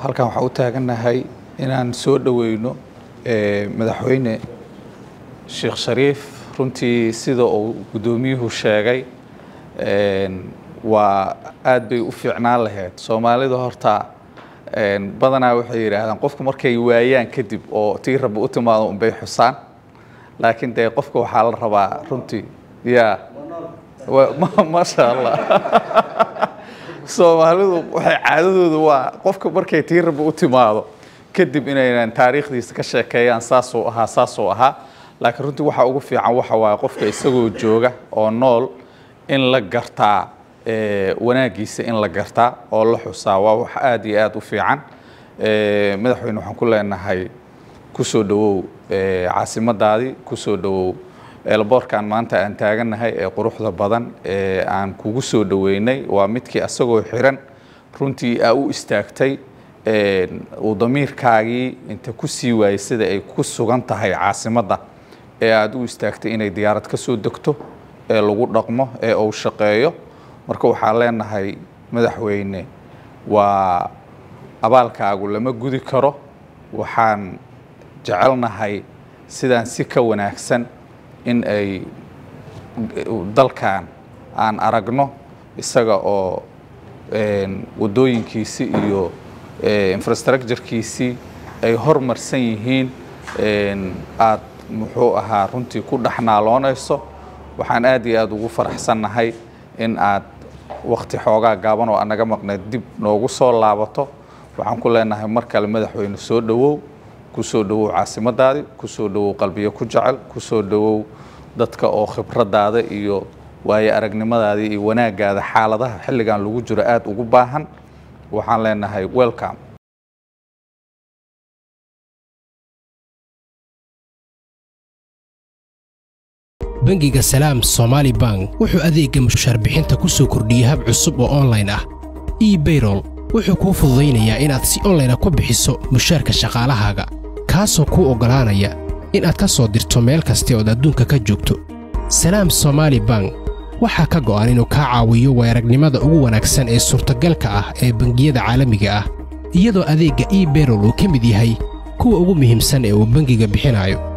halkan waxaan u taagannahay inaan soo dhoweyno madaxweyne sheekh shariif runtii sida uu guddoomiyuhu sheegay waa aad bay u fiicnaan lahayd soomaalida horta badanaa waxay yidhaahdaan qofku markay waayaan kadib oo tii rabbi u timaado unbay xusaan laakiin dee qofka waxaa la rabaa runtii ya maasha allah soomaalidu waxay caadadooda waa qofka markay tii rabbi u timaado kadib inaynan taariikhdiisa ka sheekeeyaan saasuu ahaa saasuu ahaa laakiin runtii waxa ugu fiican waxa waaye qofka isagoo jooga oo nool in la gartaa wanaagiisa in la gartaa oo la xusaa waa wax aad iyo aad u fiican madaxweyne waxaan ku leenahay kusoo dhowow caasimadaadii kusoo dhowow eelboorkan maanta aan taagannahay ee quruxda badan ee aan kugu soo dhoweynay waa midkii asagoo xiran runtii aa u istaagtay uu damiirkaagii inta ku sii waayey sida ay ku sugan tahay caasimadda ee aada u istaagtay inay diyaarad ka soo degto ee lagu dhaqmo ee uu shaqeeyo marka waxaan leenahay madaxweyne waa abaalkaagu lama gudi karo waxaan jecelnahay sidaan si ka wanaagsan in ay dalkan aan aragno isaga oo waddooyinkiisii iyo infrastructurekiisii ay hormarsan yihiin aad muxuu ahaa runtii ku dhexnaaloonayso waxaan aad iyo aada ugu faraxsannahay in aad wakti xoogaa gaaban oo anaga maqneed dib noogu soo laabato waxaan ku leenahay mar kale madaxweyne soo dhowow kusoo dhowow caasimadaadii kusoo dhowow qalbiyo ku jecel kusoo dhowow dadka oo khibraddaada iyo waayo aragnimadaadii iyo wanaagaada xaaladaha xilligan lagu jiro aada ugu baahan waxaan leenahay welcome bangiga salaam somaali bank wuxuu adeegga mushaarbixinta ku soo kordhiyey hab cusub oo onlayn ah ebayrol wuxuu kuu fududaynayaa inaad si onlayna ku bixiso mushaarka shaqaalahaaga kaasoo kuu oggolaanaya inaad ka soo dirto meel kasta ood adduunka ka joogto salaam somaali bank waxaa ka go'an inuu kaa caawiyo weeragnimada ugu wanaagsan ee suurtagalka ah ee bangiyada caalamiga ah iyadoo adeegga ebayrol uu ka mid yahay kuwa ugu muhiimsan ee uu bangiga bixinayo